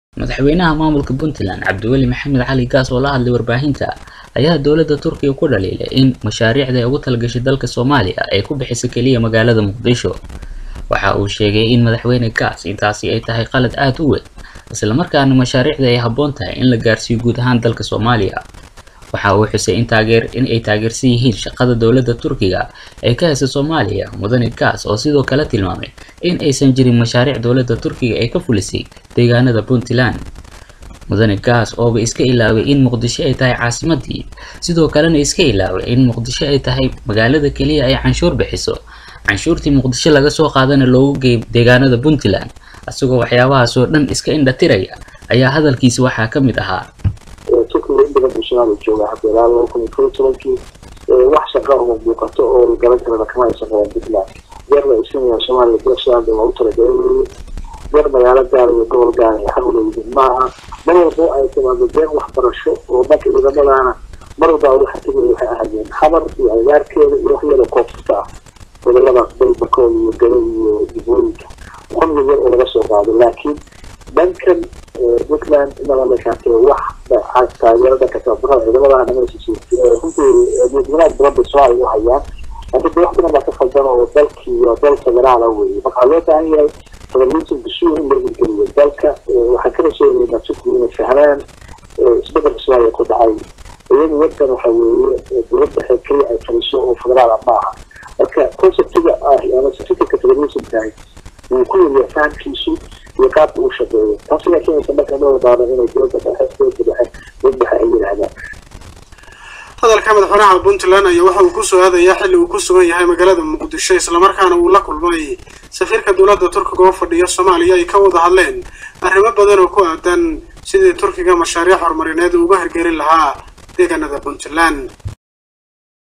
Madaxweynaha maamulka Puntland Cabdiweli Maxamed Cali Gaas oo la hadlay warbaahinta ayaa dowladda Turkiga ku dhaliilay in mashaariicda ay ugu talagashay dalka Soomaaliya ay ku bixiso kaliya magaalada Muqdisho. Waxa uu sheegay in madaxweyne Gaas intaasi ay tahay qalad aad u weyn, isla markaana mashaariicda ay habboon tahay in la gaarsiiyo guud ahaan dalka Soomaaliya. Waxa uu xusay in taageer in ay taageersan yihiin shaqada dowladda Turkiga ee ka haysa Soomaaliya. Mudane Gaas oo sidoo kale tilmaamay in aysan jirin mashaariic dowladda Turkiga ay ka fulisay deegaanada Puntland. Mudane Gaas ooba iska ilaaway in Muqdisho ay tahay caasimadii, sidoo kalena iska ilaaway in Muqdisho ay tahay magaalada kaliya ay canshuur bixiso, canshuurtii Muqdisho laga soo qaadana loogu geeyo deegaanada Puntland. Isagoo waxyaabahaas oo dhan iska indha tiraya ayaa hadalkiisa waxaa ka mid ahaa turkiga in badan buu soomaaliya jooga hadda ilaa laba kun iyo kow iyo tobankii wax shaqa oo muuqato oo la garan karana kama aysan qaban puntland jeer la isinaya soomaaliya beershaanda waa u talagalay weeye jeer magaalo gaar iyo gobol gaar ay xaq u leeyihiin maaha mar walba ay timaado jeer waxbarasho oo dhanka ciidamadaana mar walba waxa tegaya waxay ahaayeen xabar iyo agaarkeeda iyo wax yar oo koonfurta ah goboladaas dalbarkooda iyo gado iyo dibooyinka qonga yar oo laga soo qaado laakiin dhankan puntland inaba la shaatay wax taageero dhanka tababarada ciidamada runtii wanaag badan bay soo ay u hayaan laakiin de wax badan baa ka faldan oo dalkii waa dal federaala weeye marka loo baahan yahay federalism bisuur in la hirgeliyo dalka waxaan ka rajeynaynaa turkiga inay fahmaan isbedelka soomaaliya ku dhacay iyadu wadan waxa weeye dowladda waxay keliya ay fadhiso oo federaal ah maaha marka conceptiga ah ama certificate federalismkahay wuu ku yaryahay fahamkiisu iyo qaabka uu shaqeeyo taas ayaa keenaysa marka loo wadaano inay dowladda dhexe dowladda dhexe dowladda dhexe ay yidhaahdaan hadalka madaxweynaha puntland ayaa waxa uu kusoo aadayaa xilli uu ku sugan yahay magaalada muqdisho islamarkaana uu la kulmay safiirka dowladda turkiga oo fadhiya soomaaliya ay ka wada hadleen arrimo badan oo ku aadan sidii turkiga mashaariic horumarineed uga hirgelin lahaa deegaanada puntland